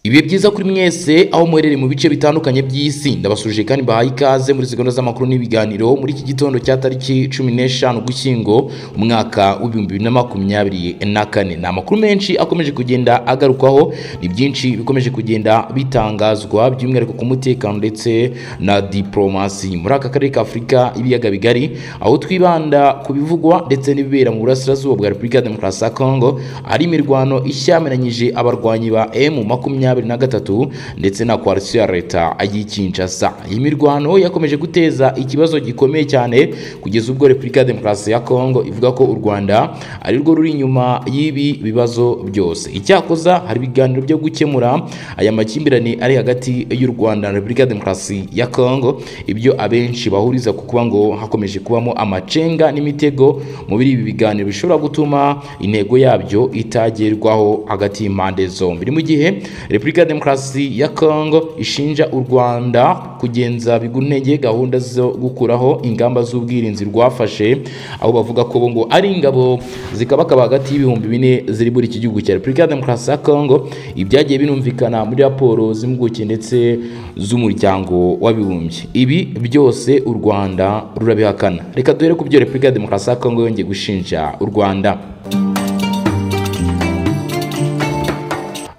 ibihe byiza kuri mwese aho muherereye mu bice bitandukanye by'isi ndabasuje kandi bahaye ikaze muri zigona z'amakuru n'ibiganiro muri iki gitondo cya tariki cumi n'eshanu gushyingo umwaka w'ibihumbi bibiri na makumyabiri na kane ni amakuru menshi akomeje kugenda agarukwaho ni byinshi bikomeje kugenda bitangazwa by'umwihariko ku mutekano ndetse na diporomasi muri aka karere ka afurika ibiyaga bigari aho twibanda ku bivugwa ndetse n'ibibera mu burasirazuba bwa repubulika ya demokarasi ya kongo hari imirwano ishyamiranyije abarwanyi ba emu makumyabiri na gatatu ndetse na koalisiyo ya leta y'ikinshasa iyi mirwano yakomeje guteza ikibazo gikomeye cyane kugeza ubwo repubulika ya demokarasi ya kongo ivuga ko u rwanda ari rwo ruri inyuma y'ibi bibazo byose icyakoza hari ibiganiro byo gukemura aya makimbirane ari hagati y'u rwanda na repubulika ya demokarasi ya kongo ibyo abenshi bahuriza ku kuba ngo hakomeje kubamo amacenga n'imitego muri ibi biganiro bishobora gutuma intego yabyo itagerwaho hagati y'impande zombi ni mu gihe repubulika ya demokarasi ya kongo ishinja u rwanda kugenza biguntege gahunda zo gukuraho ingamba z'ubwirinzi rwafashe aho bavuga ko bo ngo ari ingabo zikabakaba hagati y'ibihumbi bine ziri muri iki gihugu cya repubulika ya demokarasi ya kongo ibyagiye binumvikana muri raporo z'impuguke ndetse z'umuryango w'abibumbye ibi byose u rwanda rurabihakana reka duhere ku byo repubulika ya demokarasi ya kongo yongeye gushinja u rwanda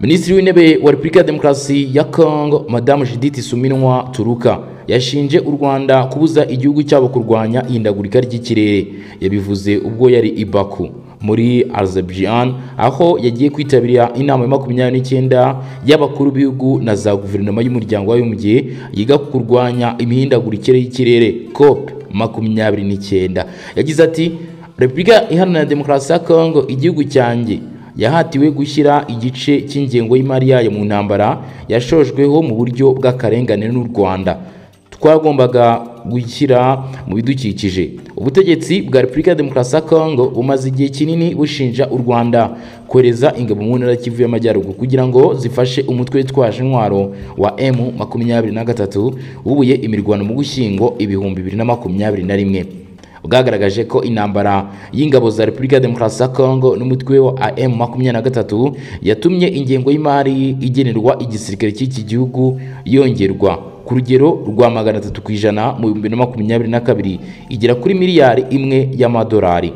minisitiri w'intebe wa repubulika ya demokarasi ya kongo madamu judith suminwa turuka yashinje u rwanda kubuza igihugu cyabo kurwanya ihindagurika ry'ikirere yabivuze ubwo yari i baku muri azerbaijan aho yagiye kwitabira inama ya makumyabiri n'icyenda y'abakuru b'ibihugu na za guverinoma y'umuryango w'abibumbye yiga ku kurwanya imihindagurikire y'ikirere cop makumyabiri n'icyenda yagize ati repubulika iharanira demokarasi ya kongo igihugu cyanjye yahatiwe gushyira igice cy'ingengo y'imari yayo mu ntambara yashojweho mu buryo bw'akarengane n'u rwanda twagombaga gushyira mu bidukikije ubutegetsi bwa repubulika ya demokarasi ya kongo bumaze igihe kinini bushinja u rwanda kohereza ingabo mu ntara kivu y'amajyaruguru kugira ngo zifashe umutwe witwaje intwaro wa m makumyabiri na gatatu wubuye imirwano mu gushyingo ibihumbi bibiri na makumyabiri na rimwe bwagaragaje ko intambara y'ingabo za repubulika ya demokarasi ya kongo n'umutwe wa am makumyabiri na gatatu yatumye ingengo y'imari igenerwa igisirikare cy'iki gihugu yongerwa ku rugero rwa magana atatu ku ijana mu bihumbi na makumyabiri na kabiri igera kuri miliyari imwe y'amadolari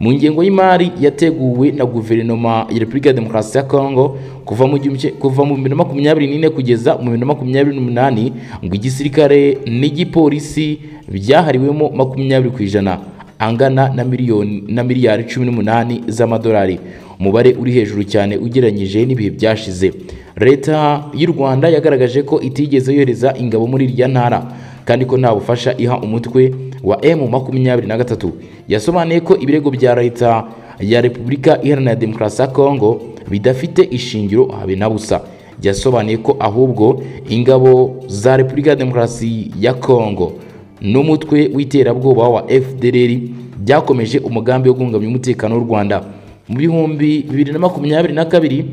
mu ngengo y'imari yateguwe na guverinoma ya repubulika ya demokarasi ya kongo kuva mu kuva mu bibiri na makumyabiri n'ine kugeza mu bibiri na makumyabiri n'umunani ngo igisirikare n'igipolisi byahariwemo makumyabiri ku ijana angana na miliyoni na miliyari cumi n'umunani z'amadolari umubare uri hejuru cyane ugereranyije n'ibihe byashize leta y'u rwanda yagaragaje ko itigeze yohereza ingabo muri irya ntara kandi ko nta bufasha iha umutwe wa emu makumyabiri na gatatu yasobanuye ko ibirego bya leta ya repubulika iharanira demokarasi ya kongo bidafite ishingiro habe na busa yasobanuye ko ahubwo ingabo za repubulika ya demokarasi ya kongo n'umutwe w'iterabwoba wa fdr byakomeje umugambi wo guhungabanya umutekano w'u rwanda mu bihumbi bibiri na makumyabiri na kabiri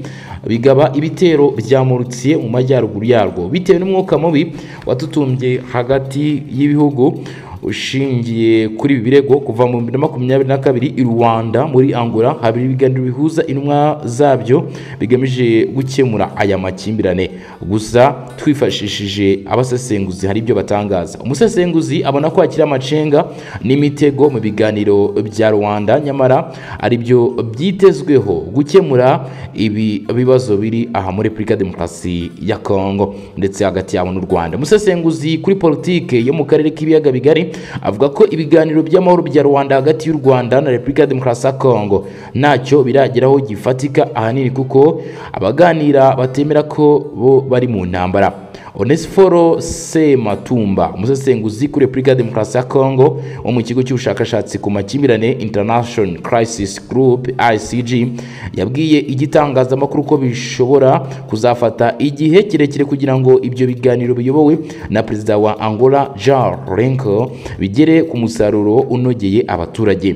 bigaba ibitero byamurutsiye mu majyaruguru yarwo bitewe n'umwuka mubi watutumbye hagati y'ibihugu ushingiye kuri ibi birego kuva mu bibiri na makumyabiri na kabiri i rwanda muri angora habiri ibiganiro bihuza intumwa zabyo bigamije gukemura aya makimbirane gusa twifashishije abasesenguzi hari ibyo batangaza umusesenguzi abona ko hakiri amacenga n'imitego mu biganiro bya rwanda nyamara ari byo byitezweho gukemura ibi bibazo biri aha muri repubulika ya demokarasi ya kongo ndetse hagati yabo n'u rwanda umusesenguzi kuri politike yo mu karere k'ibiyaga bigari avuga ko ibiganiro by'amahoro bya rwanda hagati y'u rwanda na repubulika ya demokarasi ya kongo ntacyo birageraho gifatika ahanini kuko abaganira batemera ko bo bari mu ntambara onesiforo sematumba umusesenguzi kuri repubulika ya demokarasi ya kongo wo mu kigo cy'ubushakashatsi ku makimbirane international crisis group icg yabwiye igitangazamakuru ko bishobora kuzafata igihe kirekire kugira ngo ibyo biganiro biyobowe na perezida wa angola jean renko bigere ku musaruro unogeye abaturage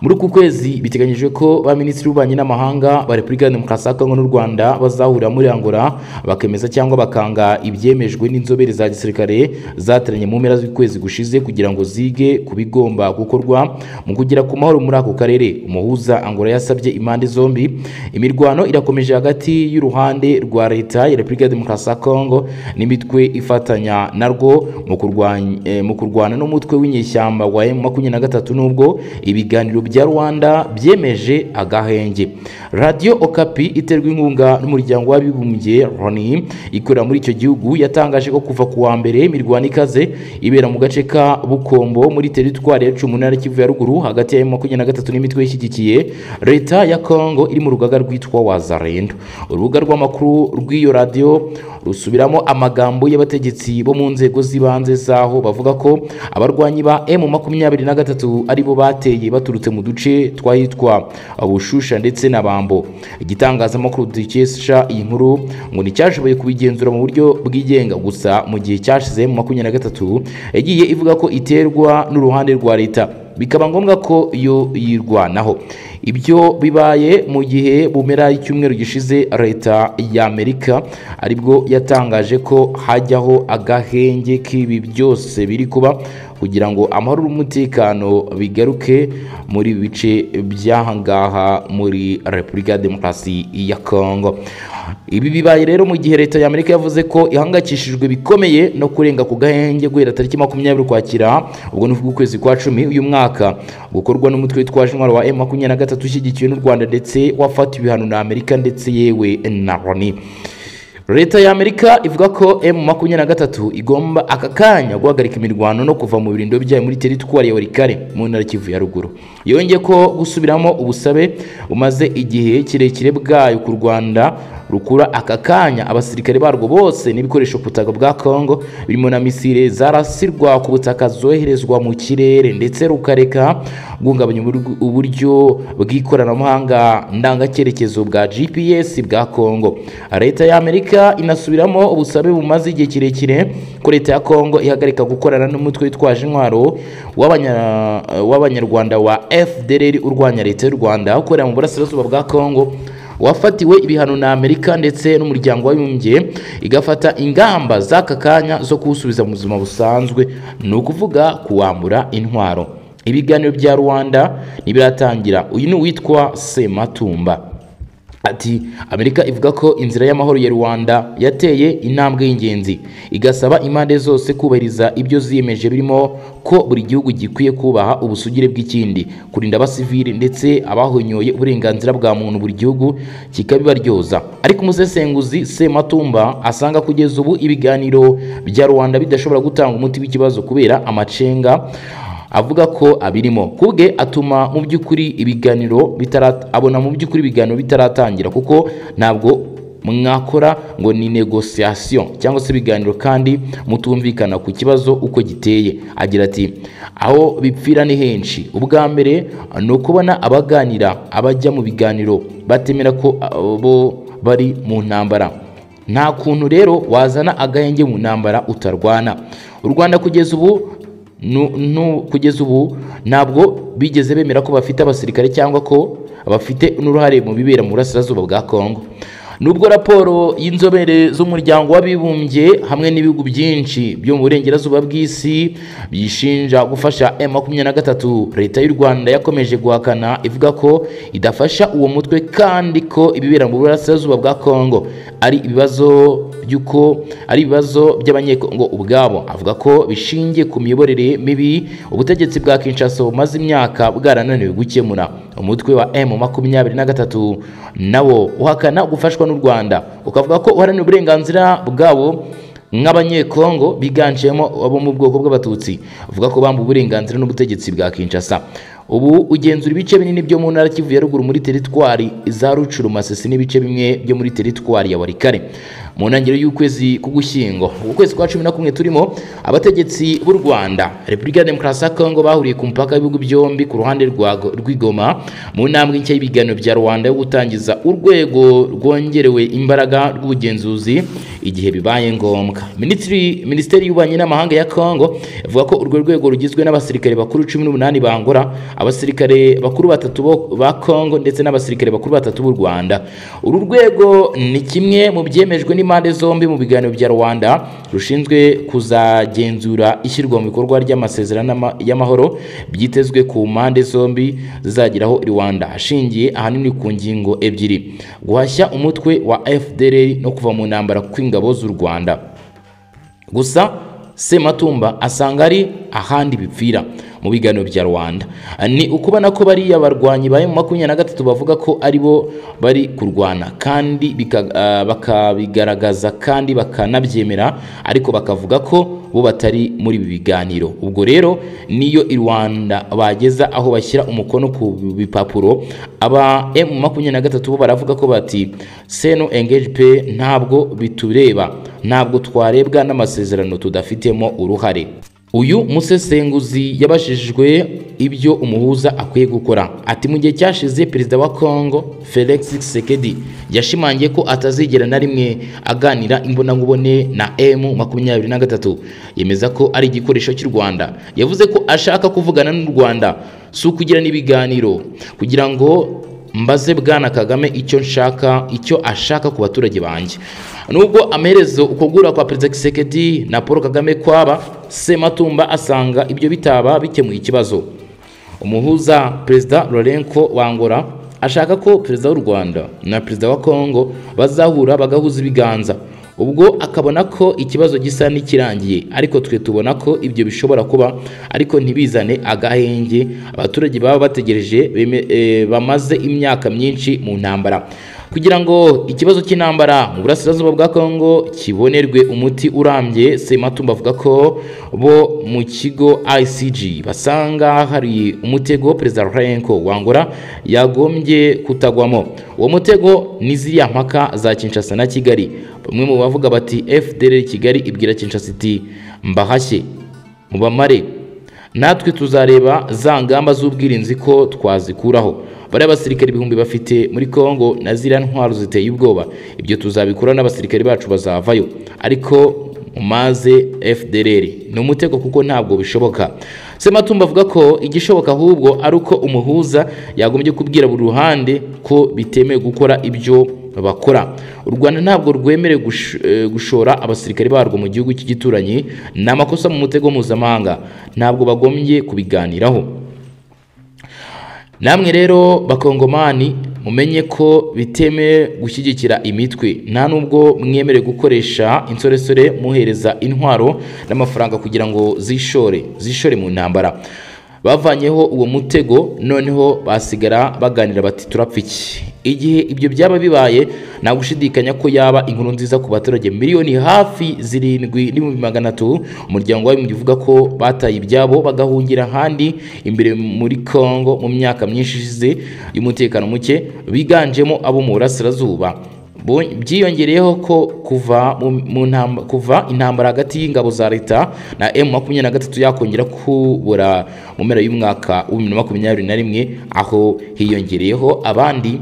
muri uku kwezi biteganyijwe ko ba minisitiri w'ububanyi n'amahanga ba repubulika ya demokarasi ya kongo n'u rwanda bazahurira muri angola bakemeza cyangwa bakanga ibyemejwe n'inzobere za gisirikare zateranye mu mpera z'ukwezi gushize kugira ngo zige ku bigomba gukorwa mu kugera ku mahoro muri ako karere umuhuza angola yasabye impande zombi imirwano irakomeje hagati y'uruhande rwa leta ya repubulika ya demokarasi ya kongo n'imitwe ifatanya narwo mu kurwanya eh, mu kurwana n'umutwe w'inyeshyamba wa M23 nubwo ibiganiro bya Rwanda byemeje agahenge Radio Okapi iterwa inkunga n'umuryango w'abibumbye RONI ikorera muri icyo gihugu yatangaje ko kuva ku wa mbere imirwano ikaze ibera mu gace ka Bukombo muri teritwari yacu mu ntara ya Kivu ya ruguru hagati ya M23 n'imitwe ishyigikiye leta ya Congo iri mu rugaga rwitwa Wazalendo urubuga rw'amakuru rw'iyo radio rusubiramo amagambo y'abategetsi bo mu nzego z'ibanze zaho bavuga ko abarwanyi ba M makumyabiri na gatatu aribo bateye baturutse mu duce twahitwa Bushusha ndetse na Bambo igitangazamakuru dukesha iyi nkuru ngo nticyashoboye kubigenzura mu buryo bwigenga gusa mu gihe cyashize mu makumyabiri na gatatu yagiye ivuga ko iterwa n'uruhande rwa leta bikaba ngombwa ko iyo yirwanaho ibyo bibaye mu gihe bumera icyumweru gishize leta y'amerika aribwo yatangaje ko hajyaho agahenge k'ibi byose biri kuba kugira ngo amahoro n'umutekano bigaruke muri bice by'ahangaha muri repubulika ya demokarasi ya kongo ibi bibaye rero mu gihe leta y'amerika yavuze ko ihangayikishijwe bikomeye no kurenga ku gahenge guhera tariki makumyabiri ukwakira ubwo ni ukwezi kwa cumi uyu mwaka gukorwa n'umutwe witwa intwaro wa emu makumyabiri na gatatu ushyigikiwe n'u rwanda ndetse wafatiwe ibihano na amerika ndetse yewe na loni leta y'amerika ivuga ko m makumyabiri na gatatu igomba aka kanya guhagarika imirwano no kuva mu birindo byayo muri teritwari ya warikare mu ntara kivu ya ruguru yongeye ko gusubiramo ubusabe bumaze igihe kirekire bwayo ku rwanda rukura aka kanya abasirikare barwo bose n'ibikoresho ku butaka bwa kongo birimo na misile zarasirwa ku butaka zoherezwa mu kirere ndetse rukareka guhungabanya uburyo bw'ikoranabuhanga ndangacyerekezo bwa gps bwa kongo leta y'amerika inasubiramo ubusabe bumaze igihe kirekire ko leta ya kongo ihagarika gukorana n'umutwe witwaje intwaro w'abanyarwanda wa fdr urwanya leta y'u rwanda ukorera mu burasirazuba bwa kongo wafatiwe ibihano na Amerika ndetse n'umuryango w'abibumbye igafata ingamba z'aka kanya zo kuwusubiza mu buzima busanzwe ni ukuvuga kuwambura intwaro ibiganiro bya rwanda ntibiratangira uyu ni uwitwa sematumba Ati Amerika ivuga ko inzira y'amahoro ya Rwanda yateye intambwe y'ingenzi igasaba impande zose kubahiriza ibyo ziyemeje birimo ko buri gihugu gikwiye kubaha ubusugire bw'ikindi kurinda abasivili ndetse abahonyoye uburenganzira bwa muntu buri gihugu kikabibaryoza ariko umusesenguzi Sematumba asanga kugeza ubu ibiganiro bya Rwanda bidashobora gutanga umuti w'ikibazo kubera amacenga avuga ko abirimo kubwe atuma mu by'ukuri ibiganiro abona mu by'ukuri ibiganiro bitaratangira kuko ntabwo mwakora ngo ni negosiyasiyo cyangwa se ibiganiro kandi mutumvikana ku kibazo uko giteye agira ati aho bipfira ni henshi ubwa mbere ni ukubona abaganira abajya mu biganiro batemera ko bo bari mu ntambara nta kuntu rero wazana agahenge mu ntambara utarwana u rwanda kugeza ubu kugeza ubu ntabwo bigeze bemera ko bafite abasirikare cyangwa ko bafite n'uruhare mu bibera mu burasirazuba bwa kongo nubwo raporo y'inzobere z'umuryango w'abibumbye hamwe n'ibihugu byinshi byo mu burengerazuba bw'isi byishinja gufasha M makumyabiri na gatatu leta y'u rwanda yakomeje guhakana ivuga ko idafasha uwo mutwe kandi ko ibibera mu burasirazuba bwa kongo ari ibibazo by'uko ari ibibazo by'abanyekongo ubwabo avuga ko bishingiye ku miyoborere mibi ubutegetsi bwa kinshasa bumaze imyaka bwarananiwe gukemura umutwe wa M makumyabiri na gatatu nawo uhakana gufashwa n'u Rwanda ukavuga ko uharanira uburenganzira bwabo nk'abanyekongo biganjemo abo mu bwoko bw'abatutsi bavuga ko bambu uburenganzira n'ubutegetsi bwa Kinshasa ubu ugenzura ibice binini byo mu ntara Kivu ya ruguru muri teritwari za Rucuru Masisi n'ibice bimwe byo muri teritwari ya Warikare mu ntangiriro y'ukwezi k'ugushyingo uku kwezi kwa cumi na kumwe turimo abategetsi b'u rwanda repubulika ya demokarasi ya kongo bahuriye ku mupaka w'ibihugu byombi ku ruhande rwa- rw'igoma mu ntambwe nshya y'ibiganiro bya rwanda yo gutangiza urwego rwongerewe imbaraga rw'ubugenzuzi igihe bibaye ngombwa Minisitiri- minisiteri y'ububanyi n'amahanga ya kongo ivuga ko urwo rwego rugizwe n'abasirikare bakuru cumi n'umunani ba angola abasirikare bakuru batatu bo- ba kongo ndetse n'abasirikare bakuru batatu b'u rwanda uru rwego ni kimwe mu byemejwe n'impande zombi mu biganiro bya rwanda rushinzwe kuzagenzura ishyirwa mu bikorwa ry'amasezerano y'ama- y'amahoro byitezwe ku mpande zombi zizageraho i rwanda ashingiye ahanini ku ngingo ebyiri guhashya umutwe wa fdr no kuva mu ntambara kw'ingabo z'u rwanda gusa Sematumba asanga ari ahandi bipfira mu biganiro bya Rwanda ni ukubona ko bariya barwanyi ba makumyabiri na gatatu bavuga ko ari bo bari kurwana kandi bika- ah, bakabigaragaza kandi bakanabyemera ariko bakavuga ko bo batari muri ibi biganiro ubwo rero niyo i Rwanda bageza aho bashyira umukono ku bipapuro aba M makumyabiri na gatatu bo baravuga ko bati seno engage pe ntabwo bitureba ntabwo twarebwa n'amasezerano tudafitemo uruhare uyu musesenguzi yabashijwe ibyo umuhuza akwiye gukora ati mu gihe cyashize perezida wa congo felix sekedi yashimangiye ko atazigera na rimwe aganira imbonankubone na m makumyabiri na gatatu yemeza ko ari igikoresho cy'u rwanda yavuze ko ashaka kuvugana n'u rwanda si ukugirana ibiganiro kugira ngo mbaze bwana kagame icyo nshaka icyo ashaka ku baturage banjye nubwo amaherezo ukugura kwa perezida kisekedi na paul kagame kwaba sematumba asanga ibyo bitaba bikemuye ikibazo umuhuza perezida lorenko wangora ashaka ko perezida w'u rwanda na perezida wa kongo bazahura bagahuza ibiganza ubwo akabona ko ikibazo gisa n'ikirangiye ariko twe tubona ko ibyo bishobora kuba ariko ntibizane agahenge abaturage baba bategereje beme- eh, bamaze imyaka myinshi mu ntambara kugira ngo ikibazo cy'intambara mu burasirazuba bwa kongo kibonerwe umuti urambye sematumba avuga ko bo mu kigo icg basanga hari umutego perezida Lourenco wangora yagombye kutagwamo uwo mutego ni ziriya mpaka za kinshasa na kigali bamwe mu bavuga bati fdr kigali ibwira kinshasa iti mbahashye mubamare natwe tuzareba za ngamba z'ubwirinzi ko twazikuraho bariya basirikare ibihumbi bafite muri Kongo na ziriya ntwaro ziteye ubwoba ibyo tuzabikora n'abasirikare bacu bazavayo ariko mumaze FDLR ni umutego kuko ntabwo bishoboka Sematumba avuga ko igishoboka ahubwo ari uko umuhuza yagombye kubwira buri ruhande ko bitemewe gukora ibyo bakora u rwanda ntabwo rwemerewe gush- eh, gushora abasirikare barwo mu gihugu cy'igituranyi ni amakosa mu mutego mpuzamahanga ntabwo bagombye kubiganiraho namwe rero bakongomani mumenye ko biteme gushyigikira imitwe nta nubwo mwemerewe gukoresha insoresore muhereza intwaro n'amafaranga kugira ngo zishore zishore mu ntambara bavanyeho uwo mutego noneho basigara baganira bati turapfa iki igihe ibyo byaba bibaye nta gushidikanya ko yaba inkuru nziza ku baturage miliyoni hafi zirindwi n'ibihumbi magana atatu umuryango w'abibumbye uvuga ko bataye ibyabo bagahungira ahandi imbere muri kongo mu myaka myinshi ishize y'umutekano muke biganjemo abo mu burasirazuba Bo- byiyongereyeho ko kuva mu- mu ntamba- kuva intambara hagati y'ingabo za leta na M23 yakongera kubura mu mpera y'umwaka wa 2021 aho hiyongereyeho abandi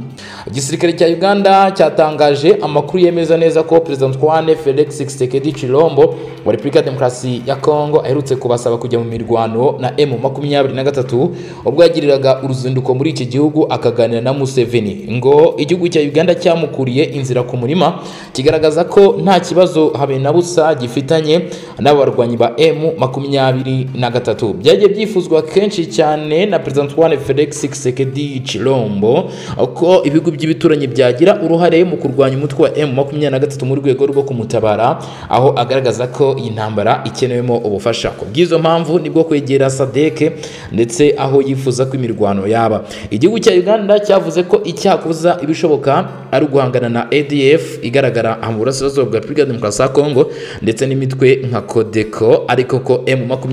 igisirikare cya Uganda cyatangaje amakuru yemeza neza ko Perezida Antoine Felix Tshisekedi Chilombo wa Repubulika ya Demokarasi ya Kongo aherutse kubasaba kujya mu mirwano na M23 ubwo yagiriraga uruzinduko muri iki gihugu akaganira na Museveni ngo igihugu cya Uganda cyamukuriye inzira ku murima kigaragaza ko nta kibazo habe na busa gifitanye n'aba barwanyi ba M makumyabiri na gatatu byagiye byifuzwa kenshi cyane na Perezida Antoine Felix Tshisekedi Chilombo ko ibigo by'ibituranyi byagira uruhare mu kurwanya umutwe wa M makumyabiri na gatatu mu rwego rwo kumutabara aho agaragaza ko iyi ntambara ikenewemo ubufasha ku bw'izo mpamvu nibwo kwegera sadeke ndetse aho yifuza ko imirwano yaba igihugu cya Uganda cyavuze ko icyakoza ibishoboka ari uguhangana na ADF igaragara mu burasirazuba bwa Repubulika ya Demokarasi ya Kongo ndetse n'imitwe nka Codeco ariko ko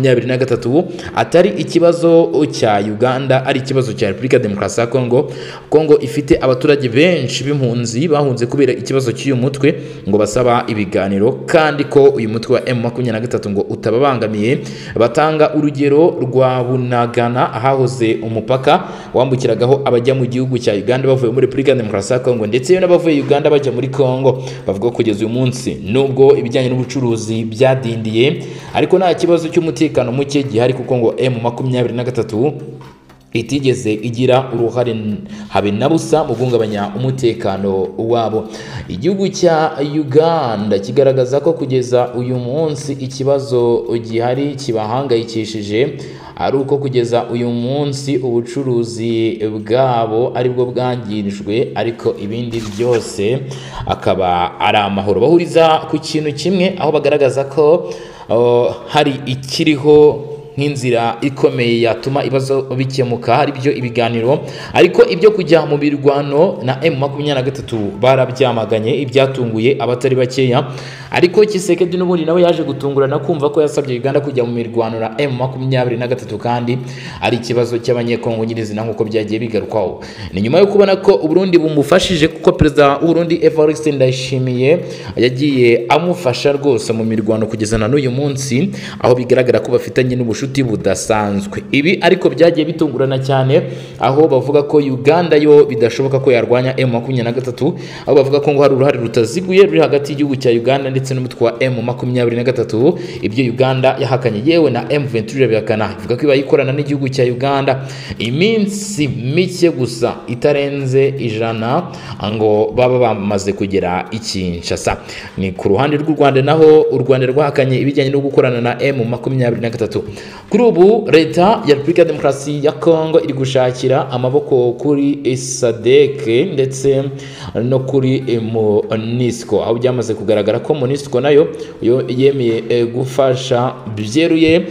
M23 atari ikibazo cya Uganda ari ikibazo cya Repubulika ya Demokarasi ya Kongo Kongo ifite abaturage benshi b'impunzi bahunze kubera ikibazo cy'uyu mutwe ngo basaba ibiganiro kandi ko uyu mutwe wa M23 ngo utababangamiye batanga urugero rwa Bunagana ahahoze umupaka wambukiragaho abajya mu gihugu cya Uganda bavuye muri Repubulika ya Demokarasi ya Kongo ndetse n'abavuye Uganda bajya muri Kongo bavuga ko kugeza uyu munsi nubwo ibijyanye n'ubucuruzi byadindiye ariko nta kibazo cy'umutekano muke gihari kuko ngo M23 itigeze igira uruhare habe na busa mu guhungabanya umutekano wabo igihugu cya uganda kigaragaza ko kugeza uyu munsi ikibazo gihari kibahangayikishije ari uko kugeza uyu munsi ubucuruzi bwabo aribwo bwangirijwe ariko ibindi byose akaba ari amahoro bahuriza ku kintu kimwe aho bagaragaza ko oh, hari ikiriho nk'inzira ikomeye yatuma ibibazo bikemuka ari byo ibiganiro ariko ibyo kujya mu birwano na M23 barabyamaganye ibyatunguye abatari bakeya ariko Kisekedi n'ubundi nawe yaje gutungurana kumva ko yasabye Uganda kujya mu mirwano na M23 kandi ari ikibazo cy'abanyekongo nyirizina nk'uko byagiye bigarukwaho ni nyuma yo kubona ko Burundi bumufashije kuko perezida w'u Burundi Evariste Ndayishimiye yagiye amufasha rwose mu mirwano kugeza na n'uyu munsi aho bigaragara ko bafitanye n'ubushobozi ubucuti budasanzwe ibi ariko byagiye bitungurana cyane aho bavuga ko Uganda yo bidashoboka ko yarwanya M23 aho bavuga ko ngo hari uruhare rutaziguye ruri hagati y'igihugu cya Uganda ndetse n'umutwe wa M23 ibyo Uganda yahakanye yewe na M23 irabihakana ivuga ko iba yikorana n'igihugu cya Uganda iminsi mike gusa itarenze ijana ngo baba bamaze kugera ikinshasa ni ku ruhande rw'u Rwanda naho u Rwanda rwahakanye ibijyanye no gukorana na M23 kuri ubu leta ya repubulika ya demokarasi ya kongo iri gushakira amaboko kuri sadeke ndetse no kuri monisco aho byamaze kugaragara ko monisco nayo yemeye gufasha byeruye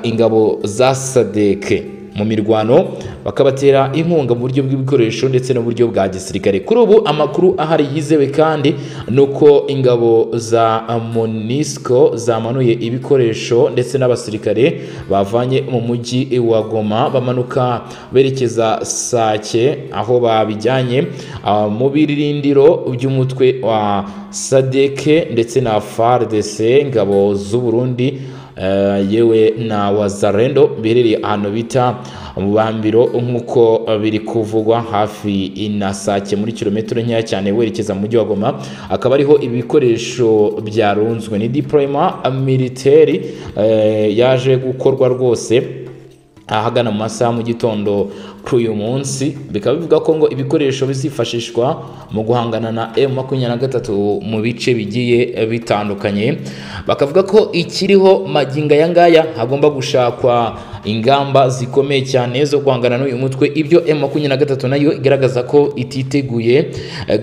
ingabo za sadeke mu mirwano bakabatera inkunga mu buryo bw'ibikoresho ndetse n'uburyo bwa gisirikare kuri ubu amakuru ahari yizewe kandi ni uko ingabo za monisco zamanuye ibikoresho ndetse n'abasirikare bavanye mu mujyi wa goma bamanuka berekeza sake aho babijyanye uh, mu birindiro by'umutwe wa sadeke ndetse na fardc ingabo z'u burundi yewe na wazarendo biherereye ahantu bita mu bambiro nk'uko biri kuvugwa hafi na sake muri kilometero nkeya cyane werekeza mu mujyi wa goma akaba ariho ibikoresho byarunzwe ni diporoma militeri yaje gukorwa rwose ahagana mu masaha mu gitondo kuri uyu munsi bikaba bivuga ko ngo ibikoresho bizifashishwa mu guhangana na M23 mu bice bigiye bitandukanye bakavuga ko ikiriho maginga aya ngaya hagomba gushakwa ingamba zikomeye cyane zo guhangana n'uyu mutwe ibyo M23 nayo igaragaza ko ititeguye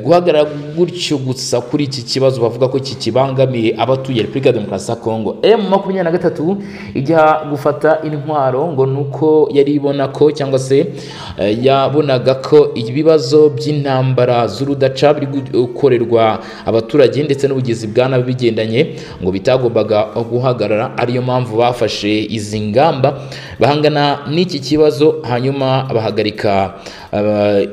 guhagarara gutyo gusa kuri iki kibazo bavuga ko kikibangamiye abatuye Repubulika ya Demokarasi ya Kongo M23 ijya gufata intwaro ngo nuko yari ibona ko cyangwa se yabonaga ko ibibazo by'intambara z'urudaca biri gukorerwa abaturage ndetse n'ubugizi bwa nabi bigendanye ngo bitagombaga guhagarara ariyo mpamvu bafashe izi ngamba bahangana n'iki kibazo hanyuma bahagarika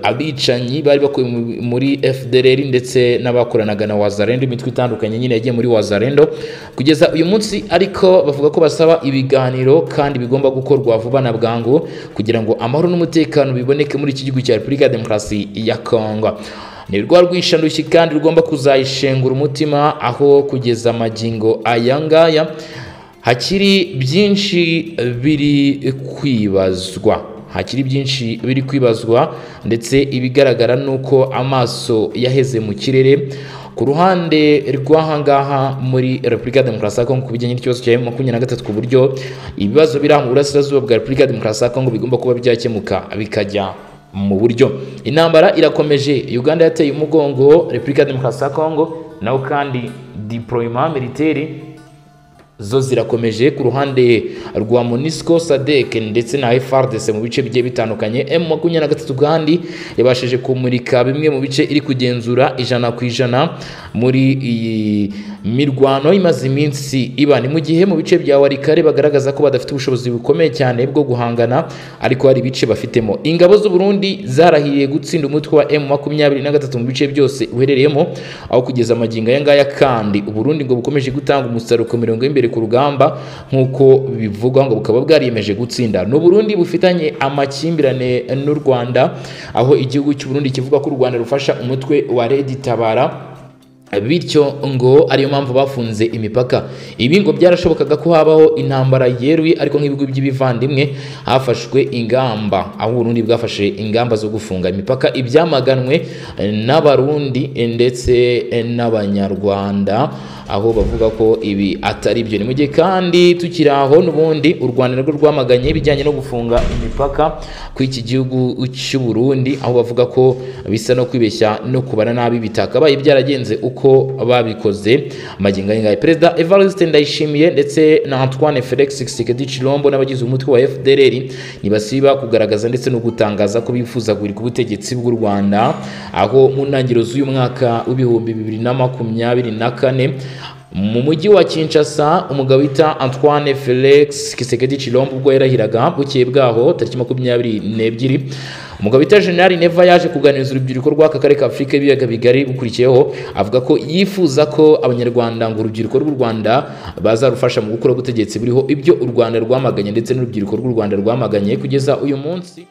abicanyi bari bakuye muri FDLR ndetse n'abakoranaga na Wazarendo imitwe itandukanye nyine yagiye muri Wazarendo kugeza uyu munsi ariko bavuga ko basaba ibiganiro kandi bigomba gukorwa vuba na bwangu kugira ngo amahoro n'umutekano biboneke muri iki gihugu cya Repubulika ya Demokarasi ya Kongo ni rwa rwishandushyi kandi rugomba kuzayishengura umutima aho kugeza amagingo aya ngaya hakiri byinshi biri kwibazwa hakiri byinshi biri kwibazwa ndetse ibigaragara ni uko amaso yaheze mu kirere ku ruhande rw'ahangaha muri repubulika ya demokarasi ya kongo ku bijyanye n'ikibazo cya makumyabiri na gatatu ku buryo ibibazo biri mu burasirazuba bwa repubulika ya demokarasi ya kongo bigomba kuba byakemuka bikajya mu buryo intambara irakomeje uganda yateye umugongo repubulika ya demokarasi ya kongo naho kandi dipoloma militeri zo zirakomeje ku ruhande rwa Monisco Sadek ndetse na FARDC mu bice bigiye bitandukanye M23 kandi yabashije kumurika bimwe mu bice iri kugenzura ijana ku ijana muri iyi mirwano imaze iminsi iba ni mu gihe mu bice bya Warikare bagaragaza ko badafite ubushobozi bukomeye cyane bwo guhangana ariko hari ibice bafitemo ingabo z'u Burundi zarahiriye gutsinda umutwe wa M23 mu bice byose uherereyemo aho kugeza amagingo aya ngaya kandi Uburundi ngo bukomeje gutanga umusaruro ku mirongo y'imbere ku rugamba nk'uko bivugwa ngo bukaba bwariyemeje gutsinda ni Burundi bufitanye amakimbirane n'u Rwanda aho igihugu cy'u Burundi kivuga ko u Rwanda rufasha umutwe wa Redi Tabara bityo ngo ariyo mpamvu bafunze imipaka ibi ngo byarashobokaga ko habaho intambara yeruye ariko nk'ibigo by'ibivandimwe hafashwe ingamba aho uburundi bwafashe ingamba zo gufunga imipaka ibyamaganwe n'abarundi ndetse n'abanyarwanda aho bavuga ko ibi atari byo ni mu gihe kandi tukiri aho n'ubundi u rwanda narwo rwamaganye ibijyanye no gufunga imipaka ku iki gihugu cy'u Burundi aho bavuga ko bisa no kwibeshya no kubara nabi bitakabaye byaragenze uko uko babikoze magingo ayingaye perezida Evariste Ndayishimiye ndetse na Antoine Felix Tshisekedi Chilombo n'abagize umutwe wa FDLR ntibasiba kugaragaza ndetse no gutangaza ko bifuza guhirika ubutegetsi bw'u Rwanda aho mu ntangiriro z'uyu mwaka w'ibihumbi bibiri na makumyabiri na kane mu mujyi wa Kinshasa umugabo wita Antoine Felix Tshisekedi Chilombo ubwo yarahiraga bukeye bwaho tariki makumyabiri n'ebyiri umugabo wita General Neva yaje kuganiriza urubyiruko rw'aka karere ka Afurika y'ibiyaga bigari bukurikiyeho avuga ko yifuza ko abanyarwanda ngo urubyiruko rw'u Rwanda bazarufasha mu gukora ubutegetsi buriho ibyo u Rwanda rwamaganye ndetse n'urubyiruko rw'u Rwanda rwamaganye kugeza uyu munsi